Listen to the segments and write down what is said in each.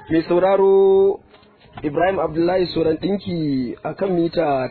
mai sauraro Ibrahim Abdullahi Soran ɗinki a kan mita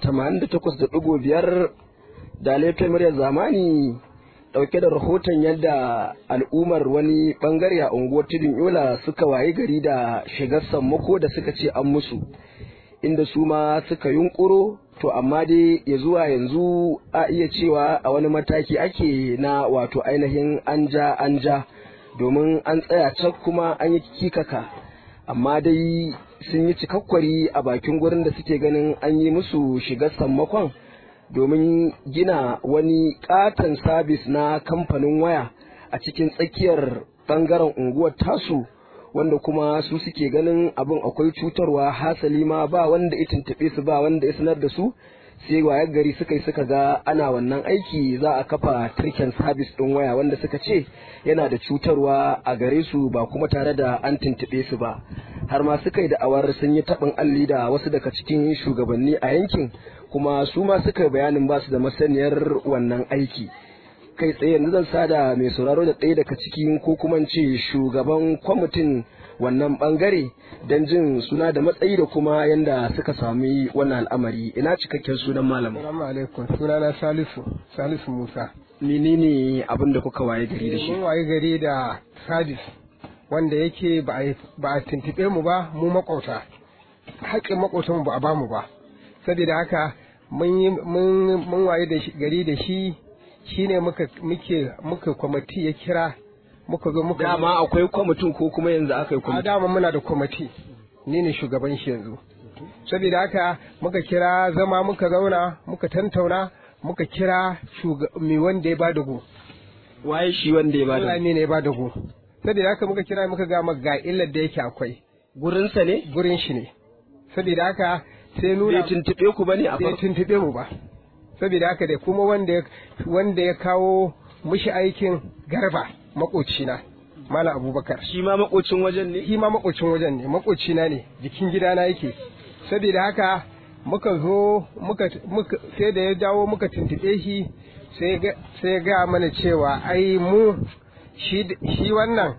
88.5 da laifin muryar zamani ɗauke da rahoton yadda al'ummar wani ɓangare a unguwar tudun yola suka waye gari da shigar sammako da suka ce an musu inda su ma suka yunkuro to amma dai ya zuwa yanzu a iya cewa a wani mataki ake na wato ainihin an ja an ja domin an tsaya cak kuma an yi kikaka amma dai sun yi cikakkwari a bakin gurin da suke ganin an yi musu shigar sammakon domin gina wani katon sabis na kamfanin waya a cikin tsakiyar bangaren unguwar tasu wanda kuma su suke ganin abin akwai cutarwa hasali ma ba wanda ya tuntuɓe su ba wanda ya sanar da su sai wayar gari suka yi suka ga ana wannan aiki za a kafa turken sabis ɗin waya wanda suka ce yana da cutarwa a gare su ba kuma tare da an tuntuɓe su ba har ma suka yi da'awar sun yi taɓin alli da wasu daga cikin shugabanni a yankin kuma su ma suka bayanin ba su da masaniyar wannan aiki kai tsaye yanzu zan sada mai sauraro da ɗaya daga cikin ko kuma ce shugaban kwamitin wannan bangare don jin suna da matsayi da kuma yanda suka sami wannan al'amari ina cikakken sunan malam Assalamu alaikum sunana Salisu Salisu Musa menene abin da kuka waye gari da shi mun waye gari da sadis wanda yake ba a ba a tuntube mu ba mu makauta haƙƙin makautan ba a ba mu ba saboda haka mun yi mun mun waye da gari da shi shine muka muke muka kwamiti ya kira muka zo muka dama akwai kwamitin ko kuma yanzu aka yi a kwamitin dama muna da kwamiti ni ne shugaban shi yanzu saboda haka muka kira zama muka zauna muka tantauna muka kira mai wanda ya bada go waye shi wanda ya bada Allah ne ya bada go saboda haka muka kira muka ga maka ga illar da yake akwai gurinsa ne gurin shi ne saboda haka sai nuna bai tuntuɓe ku bane a bai farko tuntube mu ba saboda haka da kuma wanda ya wanda ya kawo mushi aikin garba makocina Malam Abubakar shi ma makocin wajen ne shi ma makocin wajen ne makocina ne jikin gidana yake saboda haka muka zo muka, muka sai da ya dawo muka tuntube shi sai ga- sai ya gaya mana cewa ai mu shi, shi wannan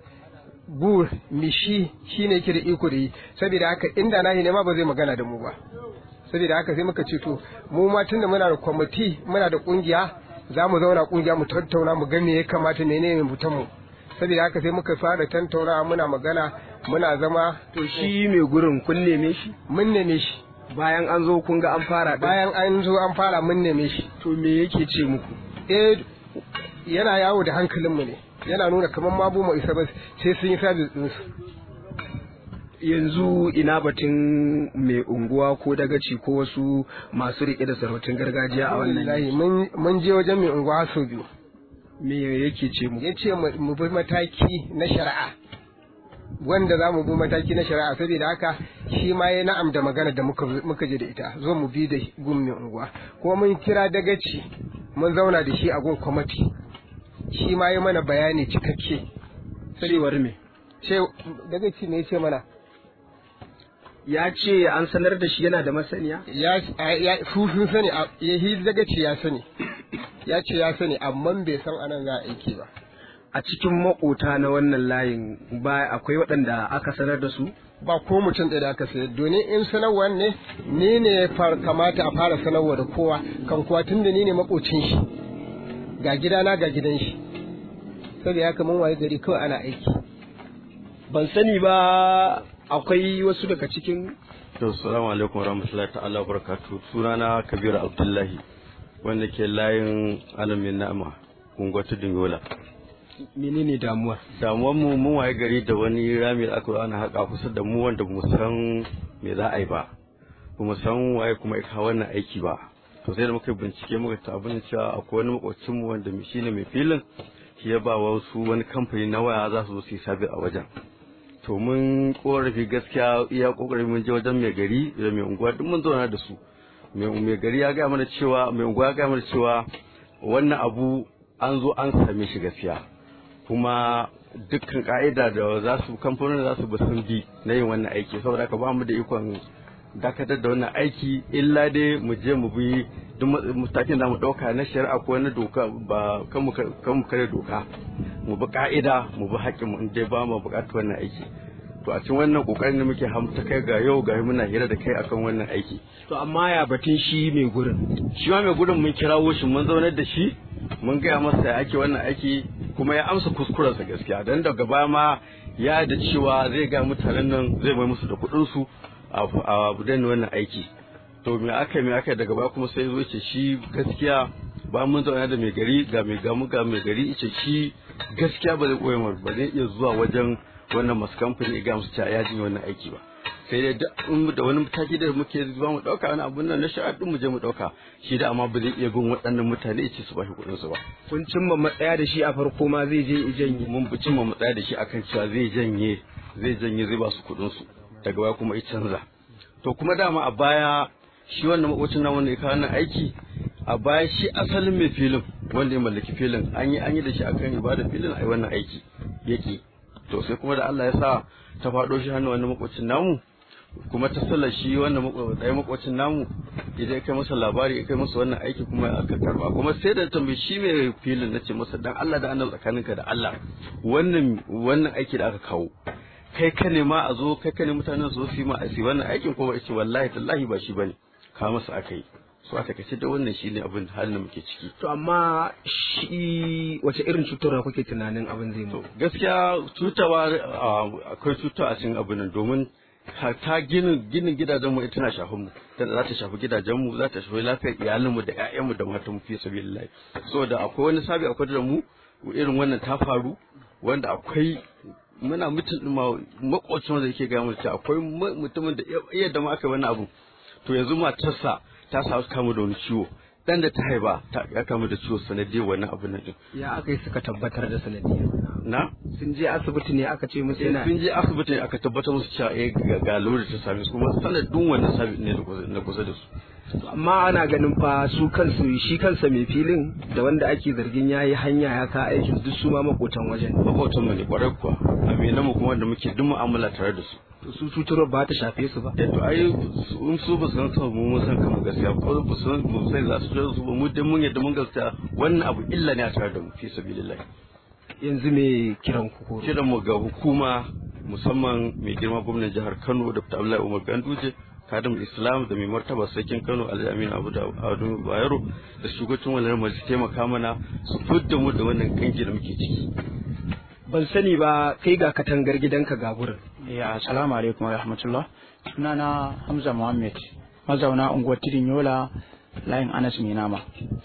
bu mishi shi ne yake da iko da yi saboda haka inda nahi ne ma ba zai magana da mu ba saboda haka sai muka ce to mu ma tunda muna da kwamiti muna da kungiya za mu zauna kungiya mu tattauna mu ga me ya kamata menene mutan mu saboda haka sai muka fara tattaunawa muna magana muna zama to shi mai gurin kun neme shi mun neme shi bayan an zo kun ga an fara ɗin. bayan an zo an fara mun neme shi to me yake ce muku eh yana yawo da hankalinmu ne yana nuna kamar ma bu mu isa ba sai sun yi sabis ɗinsu yanzu ina batun mai unguwa ko dagaci ko wasu masu riƙe da sarautun gargajiya a wannan Wallahi, yanki? mun mun je wajen mai unguwa sau biyu me yake ce muku ya ce mu mu bi mataki na shari'a wanda za mu bi mataki na shari'a saboda haka shi ma ya na'am da magana da muka muka je da ita zo mu bi da gun mai unguwa kuma mun kira dagaci mun zauna da shi a gun kwamati shi ma ya mana bayani cikakke cewar me ce dagaci ne ya ce mana ya ce an sanar da shi yana da masaniya ya ya su sun sani a- ya hi dagaci ya sani ya ce ya sani amma bai san anan za a aiki ba a cikin makota na wannan layin ba akwai waɗanda aka sanar da su ba ko mutum ɗaya da aka sayar domin in sanarwar ne ni ne ya far- kamata a fara sanarwa da kowa kan kuwa tun da ni ne makocin shi ga gidana ga gidan shi saboda haka mun waye gari kawai ana aiki ban sani ba akwai wasu daga cikin To, salamu alaikum warahmatullahi ta'ala barakatu. Sunana Kabiru Abdullahi, wanda ke layin alamin na'ama, unguwar tudun yola. menene damuwar Damuwar mu mun waye gari da wani rami da aka zo ana haƙa kusa da mu wanda mu san me za a yi ba. Ba mu san waye kuma ya kawo wannan aiki ba. To sai da muka yi bincike muka ta abin cewa akwai wani makwacin mu wanda shi ne mai filin shi ya ba wasu wani kamfani na waya za su zo su yi sabi a wajen. to mun korafi gaskiya iya kokarin mun je wajen mai gari da mai unguwa duk mun zauna da su mai mai gari ya gaya mana cewa mai unguwa ya gaya mana cewa wannan abu an zo an same shi gaskiya kuma dukkan ka'ida da za su kamfanonin za su bi sun bi na yin wannan aiki saboda haka ba mu da ikon dakatar da wannan aiki illa dai mu je mu bi duk matakin da mu dauka na shari'a ko na doka ba kan mu kan mu kare doka mu bi ka'ida mu bi haƙƙin mu in dai ba mu buƙatar wannan aiki to a cikin wannan kokarin da muke hamta kai ga yau ga muna hira da kai akan wannan aiki to amma ya batun shi mai gurin shi ma mai gudun mun kirawo shi mun zaunar da shi mun gaya masa ya ake wannan aiki kuma ya amsa kuskurensa gaskiya dan daga baya ma ya da cewa zai ga mutanen nan zai mai musu da kuɗin su a budan wannan aiki to me aka me aka daga baya kuma sai zo ce shi gaskiya ba mun zauna da mai gari ga mai gamu ga mai gari ce shi gaskiya ba zai koya ba zai iya zuwa wajen wannan masu kamfani ga musu cewa ya jin wannan aiki ba sai dai da wani mataki da muke zuwa mu dauka wani abun nan na shari'a din mu je mu dauka shi da amma ba zai iya bin waɗannan mutane ya ce su bashi kuɗin su ba kun cimma matsaya da shi a farko ma zai je janye mun bi cimma matsaya da shi akan cewa zai janye zai janye zai ba su kuɗin su daga baya kuma ya canza to kuma dama a baya shi wannan makocin nan wanda ya kawo wannan aiki a baya shi asalin mai filin wanda ya mallaki filin an yi an yi da shi akan ibada filin a yi wannan aiki yake to sai kuma da Allah ya sa ta faɗo shi hannu wannan makocin namu kuma ta sallar shi wannan ɗaya makwacin namu idan ya kai masa labari ya kai masa wannan aiki kuma aka karba kuma sai da tambayi shi mai filin na ce masa dan Allah da annabi tsakaninka da Allah wannan wannan aiki da aka kawo kai ka ne ma a zo kai ka ne mutanen su su yi ma a wannan aikin kuma ya ce wallahi tallahi ba shi bane ka masa aka yi so a takaice da wannan shine abin halin da muke ciki to amma shi wace irin cutarwa kuke tunanin abin zai mu gaskiya cutawa akwai cuta a cikin abin nan domin ta ginin ginin gidajen mu tana shafin mu tana za ta shafi gidajen mu za ta shafi lafiyar iyalin mu da ƴaƴan mu da matan mu fi sabilillahi saboda akwai wani sabi akwai da mu irin wannan ta faru wanda akwai muna mutum ɗin makwacin wanda yake gaya mu akwai mutumin da iya da ma aka wani abu to yanzu matarsa ta samu kamu da wani ciwo dan da ta haifa ta ya kamu da ciwo sanadiyar wannan abin nan din ya aka yi suka tabbatar da sanadiyar na sun je asibiti ne aka ce musu yana sun je asibiti ne aka tabbatar musu cewa eh ga ga lura ta same su kuma sanadin wannan sabi ne na kusa da su amma ana ganin fa su kansu shi kansa mai filin da wanda ake zargin yayi hanya ya ka aikin duk su ma makotan wajen makotan mu ne kwarai kuwa aminan mu kuma wanda muke duk mu'amala tare da su to su cutarwar ba ta shafe su ba eh to ai in su ba su san kanmu mun san kanmu gaskiya ko ba su mu sai za su su ba mu dai mun yadda mun gaskiya wannan abu illa ne a tare da mu fi sabilillah yanzu me kiran ku ko kiran mu ga hukuma musamman mai girma gwamnatin jihar Kano Dr. Abdullahi Umar Ganduje kadin islam da mai martaba sarkin kano alhaji amin abu da adu bayero da shugabacin wannan majalisa taimaka mana su fidda mu da wannan kangi da muke ciki ban sani ba kai ga katangar gidanka ga gurin ya assalamu alaikum wa rahmatullah sunana hamza muhammad mazauna unguwar tidin yola layin anas mai nama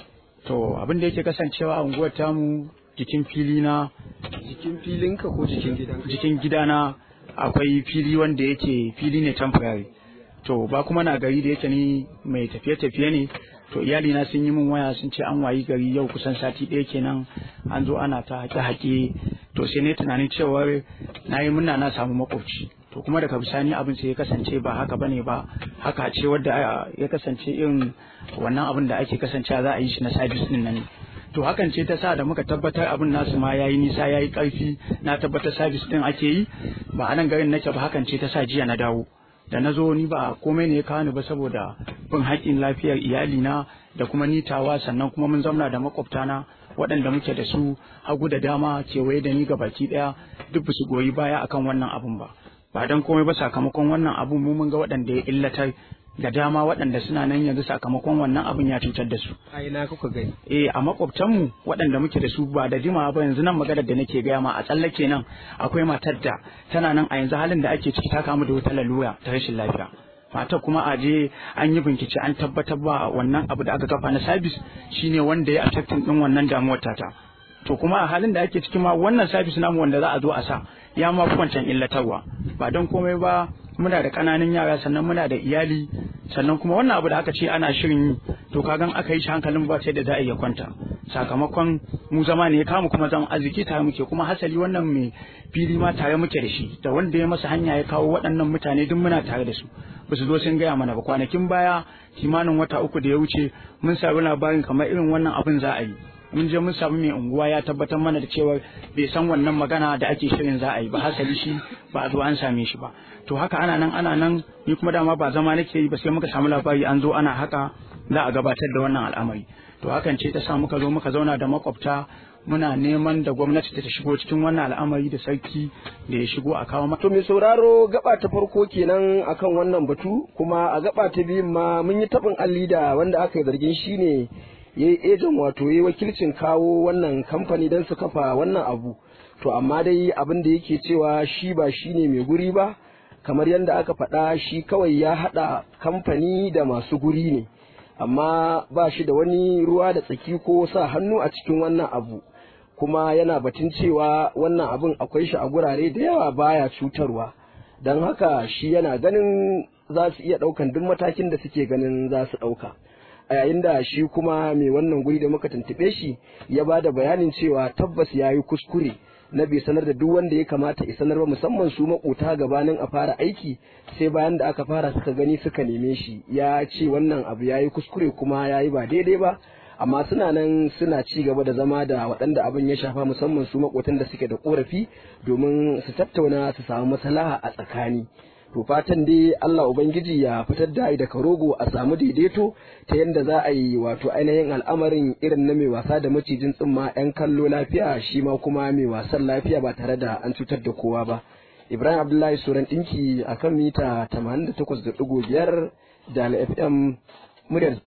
to abin da yake kasancewa a unguwar tamu jikin fili na jikin filinka ko jikin gidanka jikin gidana akwai fili wanda yake fili ne temporary to ba kuma na gari da yake ni mai tafiye-tafiye ne to iyalina sun yi min waya sun ce an wayi gari yau kusan sati ɗaya kenan an zo ana ta haƙe-haƙe to sai ne tunanin cewar na yi murna na samu makwabci to kuma daga bisani abin sai ya kasance ba haka bane ba haka ce wadda ya kasance irin wannan abin da ake kasancewa za a yi shi na sabis din nan to hakan ce ta sa da muka tabbatar abin nasu ma yayi nisa yayi karfi na tabbatar sabis din ake yi ba a nan garin nake ba hakan ce ta sa jiya na dawo da na zo ni ba komai ne ya kawo ni ba saboda bin haƙƙin lafiyar iyalina da kuma nitawa sannan kuma mun zauna da makwabtana waɗanda muke da su hagu da dama kewaye da ni baki ɗaya duk ba su goyi baya akan wannan abun ba ba don komai ba sakamakon wannan abun mu mun ga waɗanda ya illatar da dama waɗanda suna nan yanzu sakamakon wannan abun ya cutar da su. A ina kuka gani? Eh a makwabtanmu waɗanda muke da su ba da jimawa ba yanzu nan maganar da nake gaya ma a tsallake nan akwai matar da tana nan a yanzu halin da ake ciki ta kamu da wata lalura ta rashin lafiya. Matar kuma a je an yi bincike an tabbatar ba wannan abu da aka kafa na sabis shine wanda ya affecting din wannan damuwar tata. To kuma a halin da ake ciki ma wannan sabis namu wanda za a zo a sa ya ma kwancan illatarwa ba don komai ba muna da ƙananan yara sannan muna da iyali sannan kuma wannan abu da aka ce ana shirin yi to kagan aka yi shi hankalin ba sai da za a iya kwanta sakamakon mu zama ne ya kama kuma zama arziki tare muke kuma hasali wannan mai fili ma tare muke da shi da wanda ya masa hanya ya kawo waɗannan mutane duk muna tare da su ba su zo sun gaya mana ba kwanakin baya kimanin wata uku da ya wuce mun sami labarin kamar irin wannan abin za a yi mun je mun samu mai unguwa ya tabbatar mana da cewa bai san wannan magana da ake shirin za a yi ba hasali shi ba a zo an same shi ba to haka ana nan ana nan ni kuma dama ba zama nake yi ba sai muka samu labari an zo ana haka za a gabatar da wannan al'amari to hakan ce ta sa muka zo muka zauna da makwabta muna neman da gwamnati ta shigo cikin wannan al'amari da sarki da ya shigo a kawo To mai sauraro gaba ta farko kenan akan wannan batu kuma a gaba ta biyun ma mun yi taɓin alli da wanda aka yi zargin shi ne ya yi ejan wato ya yi wakilcin kawo wannan kamfani don su kafa wannan abu. To amma dai abin da yake cewa shi ba shi ne mai guri ba kamar yadda aka faɗa shi kawai ya haɗa kamfani da masu guri ne. Amma ba shi da wani ruwa da tsaki ko sa hannu a cikin wannan abu. kuma yana batun cewa wannan abin akwai shi a gurare da yawa baya cutarwa don haka shi yana ganin za su iya ɗaukan duk matakin da suke ganin za su ɗauka a yayin da shi kuma mai wannan guri da muka tuntuɓe shi ya ba da bayanin cewa tabbas ya yi kuskure na bai sanar da duk wanda ya kamata ya sanar ba musamman su makota gabanin a fara aiki sai bayan da aka fara suka gani suka neme shi ya ce wannan abu ya yi kuskure kuma ya yi ba daidai ba amma suna nan suna ci gaba da zama da waɗanda abin ya shafa musamman su makotan da suke da korafi domin su tattauna su samu maslaha a tsakani to fatan dai Allah ubangiji ya fitar da da karogo a samu daidaito ta yadda za a yi wato ainihin al'amarin irin na mai wasa da macijin tsimma yan kallo lafiya shi ma kuma mai wasan lafiya ba tare da an cutar da kowa ba Ibrahim Abdullahi Suran ɗinki akan mita 88.5 da FM muryar